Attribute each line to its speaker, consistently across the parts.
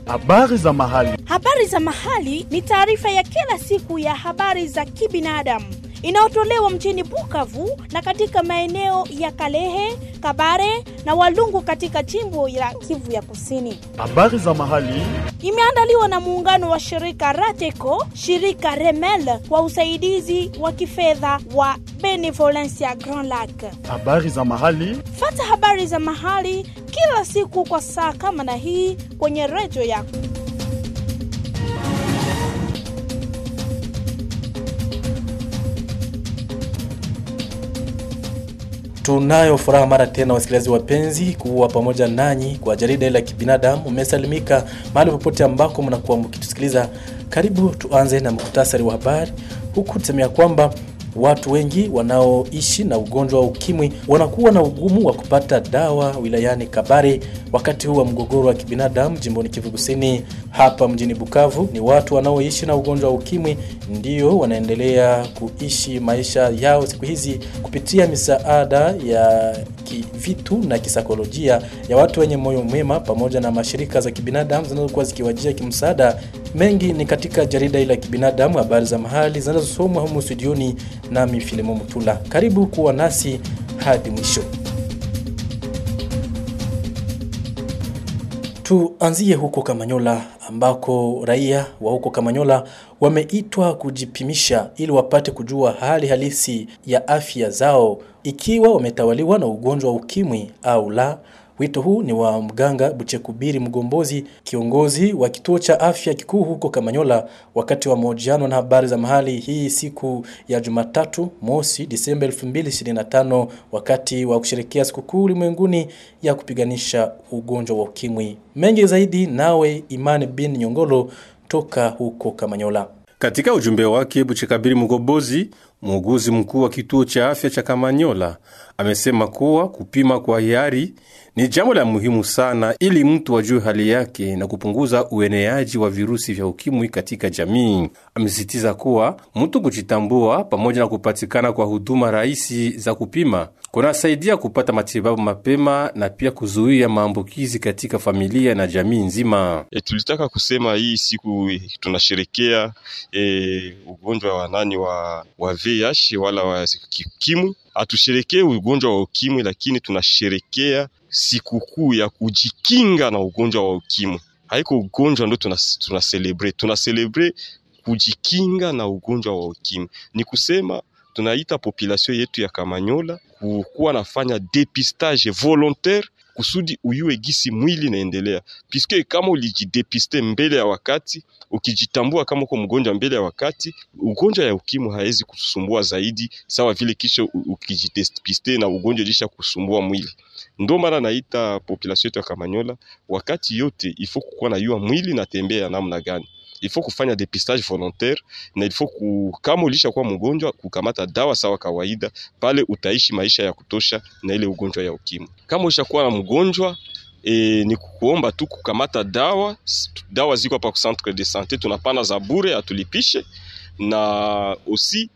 Speaker 1: Habari za mahali.
Speaker 2: Habari za mahali ni taarifa ya kila siku ya habari za kibinadamu inayotolewa mjini Bukavu na katika maeneo ya Kalehe, Kabare na Walungu katika jimbo la Kivu ya Kusini.
Speaker 1: Habari za mahali.
Speaker 2: Imeandaliwa na muungano wa shirika Rateco, shirika Remel kwa usaidizi wa kifedha wa Benevolencia Grand Lac.
Speaker 1: Habari za mahali.
Speaker 2: Fata habari za mahali kila siku kwa saa kama na hii kwenye redio yako.
Speaker 3: Tunayo furaha mara tena, wasikilizaji wapenzi, kuwa pamoja nanyi kwa jarida la kibinadamu. Umesalimika mahali popote ambako mnakuwa mkitusikiliza. Karibu tuanze na muktasari wa habari, huku tusemea kwamba watu wengi wanaoishi na ugonjwa wa ukimwi wanakuwa na ugumu wa kupata dawa wilayani Kabare wakati huu wa mgogoro wa kibinadamu jimboni Kivu Kusini. Hapa mjini Bukavu ni watu wanaoishi na ugonjwa wa ukimwi ndio wanaendelea kuishi maisha yao siku hizi kupitia misaada ya kivitu na kisaikolojia ya watu wenye moyo mwema pamoja na mashirika za kibinadamu zinazokuwa zikiwajia kimsaada. Mengi ni katika jarida ile ya kibinadamu, habari za mahali zinazosomwa humu studioni nami Filemo Mutula. Karibu kuwa nasi hadi mwisho. Tuanzie huko Kamanyola ambako raia wa huko Kamanyola wameitwa kujipimisha ili wapate kujua hali halisi ya afya zao ikiwa wametawaliwa na ugonjwa wa ukimwi au la. Wito huu ni wa mganga Buchekubiri Mgombozi, kiongozi wa kituo cha afya kikuu huko Kamanyola, wakati wa mahojiano na habari za mahali hii siku ya Jumatatu mosi Disemba 2025 wakati wa kusherekea sikukuu ulimwenguni ya kupiganisha ugonjwa wa ukimwi. Mengi zaidi nawe Imani bin Nyongolo toka huko Kamanyola.
Speaker 4: Katika ujumbe wake Buchekabiri Mgobozi, muuguzi mkuu wa kituo cha afya cha Kamanyola, amesema kuwa kupima kwa hiari ni jambo la muhimu sana ili mtu ajue hali yake na kupunguza ueneaji wa virusi vya ukimwi katika jamii. Amesisitiza kuwa mtu kujitambua pamoja na kupatikana kwa huduma rahisi za kupima kunasaidia kupata matibabu mapema na pia kuzuia maambukizi katika familia na jamii nzima.
Speaker 5: E, tulitaka kusema hii siku tunasherekea e, ugonjwa wa nani wa, wa VIH wala wa ukimwi. Hatusherekee ugonjwa wa ukimwi, lakini tunasherekea sikukuu ya kujikinga na ugonjwa wa ukimwi. Haiko ugonjwa ndo tuna, tuna celebrate, tuna celebrate kujikinga na ugonjwa wa ukimwi. Ni kusema tunaita population yetu ya Kamanyola kukuwa nafanya depistage volontaire kusudi uyue gisi mwili naendelea, piske kama ulijidepiste mbele ya wakati, ukijitambua kama uko mgonjwa mbele ya wakati, ugonjwa ya ukimwi hawezi kusumbua zaidi, sawa vile kisha ukijidepiste na ugonjwa ilisha kusumbua mwili. Ndo maana naita population yetu ya Kamanyola wakati yote ifo kukuwa na yua mwili natembea namna gani ifo kufanya depistage volontaire na ifo ku, kama ulisha kuwa mgonjwa kukamata dawa sawa kawaida, pale utaishi maisha ya kutosha na ile ugonjwa ya ukimwi. Kama ushakuwa na mgonjwa e, ni kukuomba tu kukamata dawa. Dawa ziko hapa ku centre de sante, tunapana za bure, atulipishe na osi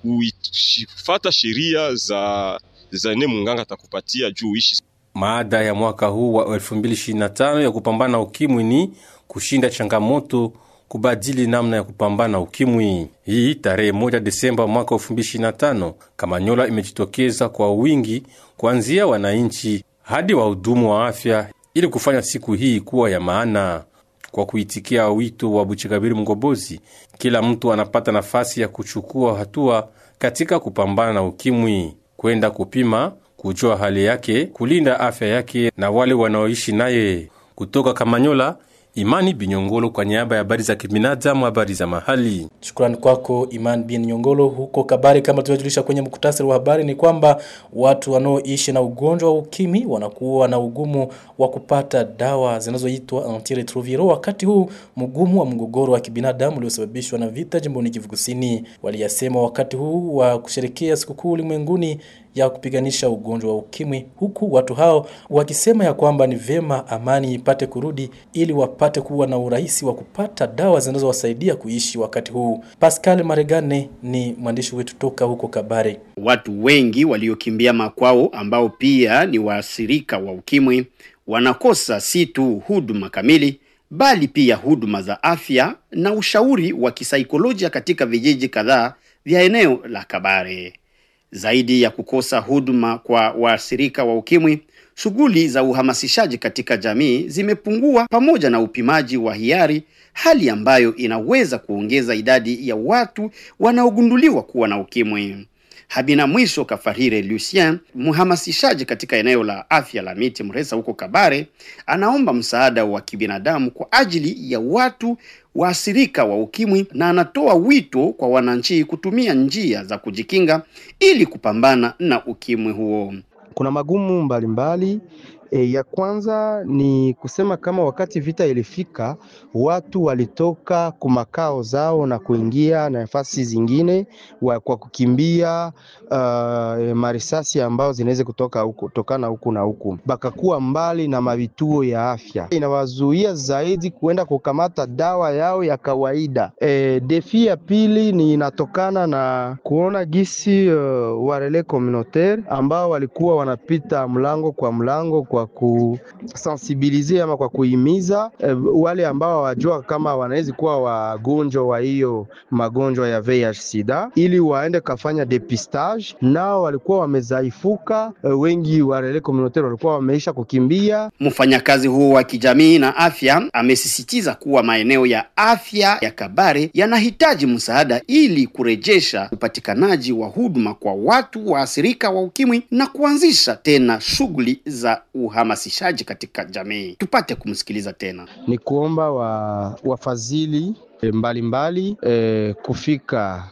Speaker 5: kuifata sheria za za ne munganga atakupatia juu uishi.
Speaker 4: Maada ya mwaka huu wa 2025 ya kupambana na ukimwi ni kushinda changamoto kubadili namna ya kupambana ukimwi. Hii tarehe moja Desemba mwaka 2025, Kamanyola imejitokeza kwa wingi kuanzia wananchi hadi wahudumu wa afya ili kufanya siku hii kuwa ya maana. Kwa kuitikia wito wa Buchikabiri Mgobozi, kila mtu anapata nafasi ya kuchukua hatua katika kupambana na ukimwi, kwenda kupima, kujua hali yake, kulinda afya yake na wale wanaoishi naye. Kutoka Kamanyola, Imani Binyongolo kwa niaba ya habari za kibinadamu, habari za mahali.
Speaker 3: Shukrani kwako Iman bin Nyongolo. Huko Kabari, kama tulivyojulisha kwenye muktasari wa habari, ni kwamba watu wanaoishi na ugonjwa wa ukimwi wanakuwa na ugumu wa kupata dawa zinazoitwa antiretroviral wakati huu mgumu wa mgogoro wa kibinadamu uliosababishwa na vita jimboni Kivu Kusini. Waliyasema wakati huu wa kusherekea sikukuu ulimwenguni ya kupiganisha ugonjwa wa ukimwi, huku watu hao wakisema ya kwamba ni vema amani ipate kurudi ili wapate kuwa na urahisi wa kupata dawa zinazowasaidia kuishi wakati huu. Pascal Maregane ni mwandishi wetu toka huko Kabare.
Speaker 6: Watu wengi waliokimbia makwao ambao pia ni waathirika wa ukimwi wanakosa si tu huduma kamili bali pia huduma za afya na ushauri wa kisaikolojia katika vijiji kadhaa vya eneo la Kabare. Zaidi ya kukosa huduma kwa waathirika wa ukimwi, shughuli za uhamasishaji katika jamii zimepungua pamoja na upimaji wa hiari, hali ambayo inaweza kuongeza idadi ya watu wanaogunduliwa kuwa na ukimwi. Habina Mwisho Kafarire Lucien, mhamasishaji katika eneo la afya la Miti Mresa huko Kabare, anaomba msaada wa kibinadamu kwa ajili ya watu waathirika wa ukimwi na anatoa wito kwa wananchi kutumia njia za kujikinga ili kupambana na ukimwi huo.
Speaker 7: Kuna magumu mbalimbali E, ya kwanza ni kusema kama wakati vita ilifika watu walitoka kumakao zao na kuingia na nafasi zingine wa, kwa kukimbia uh, marisasi ambao zinaweza kutoka huku tokana huku na huku, bakakuwa mbali na mavituo ya afya, inawazuia zaidi kuenda kukamata dawa yao ya kawaida. E, defi ya pili ni inatokana na kuona gisi uh, warele communautaire ambao walikuwa wanapita mlango kwa mlango kwa kusensibilize ama kwa kuhimiza eh, wale ambao hawajua kama wanaweza kuwa wagonjwa wa hiyo magonjwa ya VIH sida, ili waende kafanya depistage. Nao walikuwa wamezaifuka, eh, wengi wa relais communautaire walikuwa wameisha kukimbia.
Speaker 6: Mfanyakazi huo wa kijamii na afya amesisitiza kuwa maeneo ya afya ya Kabare yanahitaji msaada ili kurejesha upatikanaji wa huduma kwa watu waathirika wa ukimwi na kuanzisha tena shughuli za uhamasishaji katika jamii. Tupate kumsikiliza tena.
Speaker 7: Ni kuomba wa wafadhili mbalimbali eh, kufika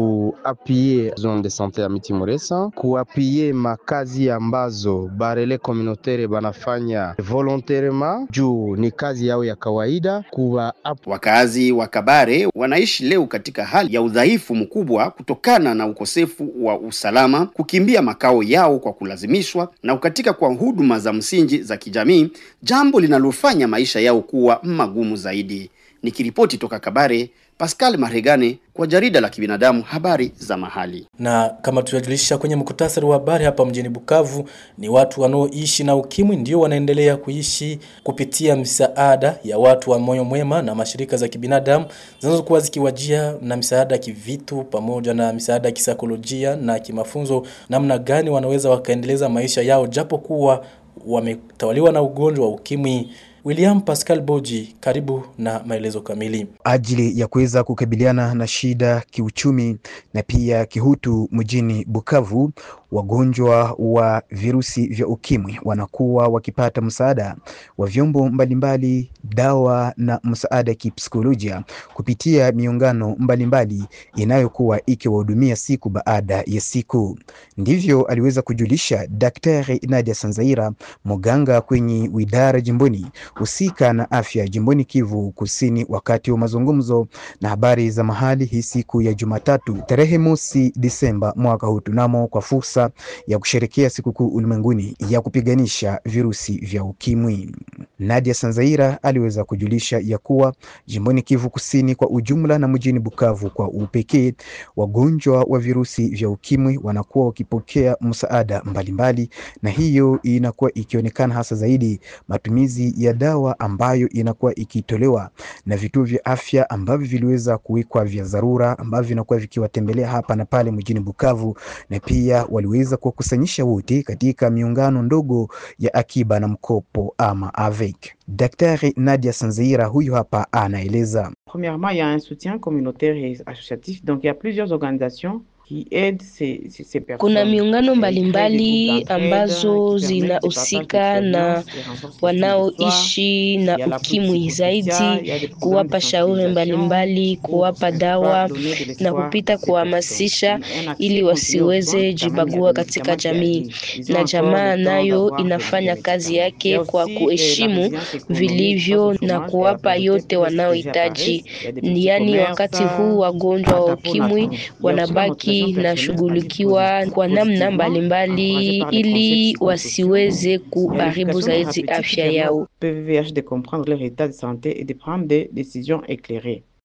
Speaker 7: kuapie zone de sante ya Miti Muresa, kuapie makazi ambazo barele communautaire banafanya volontairement juu ni kazi yao ya kawaida. Kuwa
Speaker 6: Wakazi wa Kabare wanaishi leo katika hali ya udhaifu mkubwa kutokana na ukosefu wa usalama, kukimbia makao yao kwa kulazimishwa na ukatika kwa huduma za msingi za kijamii, jambo linalofanya maisha yao kuwa magumu zaidi. Nikiripoti toka Kabare, Pascal Maregane kwa jarida la kibinadamu habari za mahali.
Speaker 3: Na kama tulivyojulisha kwenye mkutasari wa habari hapa mjini Bukavu, ni watu wanaoishi na ukimwi ndio wanaendelea kuishi kupitia misaada ya watu wa moyo mwema na mashirika za kibinadamu zinazokuwa zikiwajia na misaada ya kivitu pamoja na misaada ya kisaikolojia na kimafunzo, namna gani wanaweza wakaendeleza maisha yao japo kuwa wametawaliwa na ugonjwa wa ukimwi. William Pascal Boji, karibu na maelezo kamili.
Speaker 8: ajili ya kuweza kukabiliana na shida kiuchumi na pia kihutu mjini Bukavu, wagonjwa wa virusi vya ukimwi wanakuwa wakipata msaada wa vyombo mbalimbali, dawa na msaada kipsikolojia kupitia miungano mbalimbali inayokuwa ikiwahudumia siku baada ya siku. Ndivyo aliweza kujulisha Daktari Nadia Sanzaira, mganga kwenye widara jimboni husika na afya jimboni Kivu Kusini, wakati wa mazungumzo na habari za mahali hii siku ya Jumatatu tarehe mosi Disemba mwaka huu tunamo kwa fursa ya kusherekea sikukuu ulimwenguni ya kupiganisha virusi vya ukimwi. Nadia Sanzaira aliweza kujulisha ya kuwa jimboni Kivu Kusini kwa ujumla na mjini Bukavu kwa upekee, wagonjwa wa virusi vya ukimwi wanakuwa wakipokea msaada mbalimbali, na hiyo inakuwa ikionekana hasa zaidi matumizi ya dawa ambayo inakuwa ikitolewa na vituo vya afya ambavyo viliweza kuwekwa vya dharura ambavyo vinakuwa vikiwatembelea hapa na pale mjini Bukavu, na pia waliweza kuwakusanyisha wote katika miungano ndogo ya akiba na mkopo ama AVEC. Daktari Nadia Sanzeira huyu hapa anaeleza.
Speaker 9: Premièrement, il y a un soutien communautaire et associatif. Donc, il y a plusieurs organisations qui aident ces, ces, ces personnes.
Speaker 10: Kuna miungano
Speaker 9: et créent des
Speaker 10: mbalimbali
Speaker 9: groupes d'entraide
Speaker 10: ambazo
Speaker 9: qui permettent de
Speaker 10: zinahusika
Speaker 9: partager
Speaker 10: na
Speaker 9: d'expériences et renforcer
Speaker 10: wanaoishi
Speaker 9: Il y
Speaker 10: na
Speaker 9: a la
Speaker 10: ukimwi
Speaker 9: politique
Speaker 10: zaidi,
Speaker 9: sociale, il y a des programmes
Speaker 10: kuwapa
Speaker 9: de
Speaker 10: shauri
Speaker 9: sensibilisation
Speaker 10: mbalimbali,
Speaker 9: pour
Speaker 10: kuwapa
Speaker 9: pouvoir
Speaker 10: dawa
Speaker 9: donner de
Speaker 10: na
Speaker 9: l'espoir
Speaker 10: kupita
Speaker 9: à ces
Speaker 10: kuhamasisha
Speaker 9: personnes. Un accès
Speaker 10: ili
Speaker 9: continu aux
Speaker 10: wasiweze
Speaker 9: soins, quand même, il y a
Speaker 10: jibagua
Speaker 9: des
Speaker 10: katika
Speaker 9: médicaments qui
Speaker 10: jamii.
Speaker 9: arrivent. Ils ont
Speaker 10: Na
Speaker 9: encore
Speaker 10: jamaa
Speaker 9: le temps
Speaker 10: nayo
Speaker 9: d'avoir des-
Speaker 10: inafanya
Speaker 9: des
Speaker 10: kazi
Speaker 9: médicaments. Il y a
Speaker 10: yake kwa
Speaker 9: aussi, eh, la
Speaker 10: kuheshimu
Speaker 9: résilience économique
Speaker 10: vilivyo
Speaker 9: face au
Speaker 10: na
Speaker 9: chômage et la
Speaker 10: kuwapa
Speaker 9: pauvreté
Speaker 10: yote
Speaker 9: pour ceux qui
Speaker 10: wanaohitaji.
Speaker 9: apparaissent. Il y a des petits
Speaker 10: Yaani,
Speaker 9: commerces,
Speaker 10: wakati huu wagonjwa wa
Speaker 9: hata pour
Speaker 10: ukimwi
Speaker 9: notre- il y a aussi la
Speaker 10: wanabaki
Speaker 9: motivation
Speaker 10: na
Speaker 9: personnelle,
Speaker 10: shughulikiwa
Speaker 9: c'est-à-dire
Speaker 10: kwa namna
Speaker 9: positivement,
Speaker 10: mbalimbali
Speaker 9: encouragé par les
Speaker 10: ili
Speaker 9: conseils psychosociaux.
Speaker 10: wasiweze
Speaker 9: Et
Speaker 10: kuharibu
Speaker 9: l'éducation
Speaker 10: zaidi
Speaker 9: thérapeutique
Speaker 10: afya
Speaker 9: permet
Speaker 10: yao.
Speaker 9: au PVVH de comprendre leur état de santé et de prendre des décisions éclairées.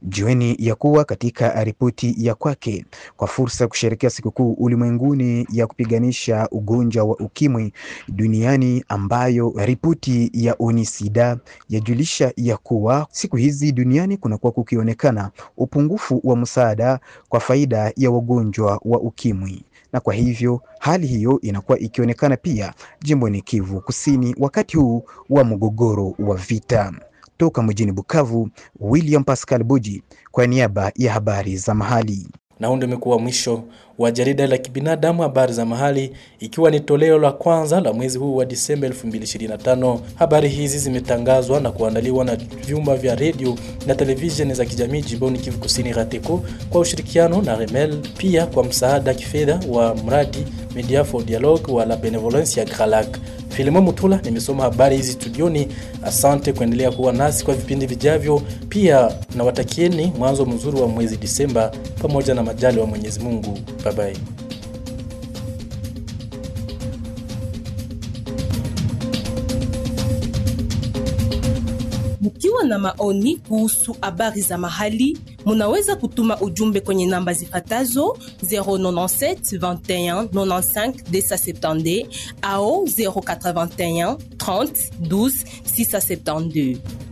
Speaker 8: Jueni ya kuwa katika ripoti ya kwake kwa fursa ya kusherehekea sikukuu ulimwenguni ya kupiganisha ugonjwa wa ukimwi duniani, ambayo ripoti ya Unisida yajulisha ya kuwa siku hizi duniani kunakuwa kukionekana upungufu wa msaada kwa faida ya wagonjwa wa ukimwi, na kwa hivyo hali hiyo inakuwa ikionekana pia jimboni Kivu Kusini wakati huu wa mgogoro wa vita. Toka mjini Bukavu, William Pascal Buji kwa niaba ya habari za mahali.
Speaker 3: Na huu ndio umekuwa mwisho wa jarida la kibinadamu habari za mahali, ikiwa ni toleo la kwanza la mwezi huu wa Disemba 2025. Habari hizi zimetangazwa na kuandaliwa na vyumba vya redio na televisheni za kijamii jimboni Kivu Kusini RATECO kwa ushirikiano na Remel, pia kwa msaada kifedha wa mradi Media for Dialogue wa la Benevolence ya Gralac. Filimo Mutula nimesoma habari hizi studioni. Asante kuendelea kuwa nasi kwa vipindi vijavyo. Pia nawatakieni mwanzo mzuri wa mwezi Disemba pamoja na majali wa Mwenyezi Mungu. Bye bye.
Speaker 11: Mkiwa na maoni kuhusu habari za mahali, munaweza kutuma ujumbe kwenye namba zifatazo 097 21 95 270 au 081 30 12 672.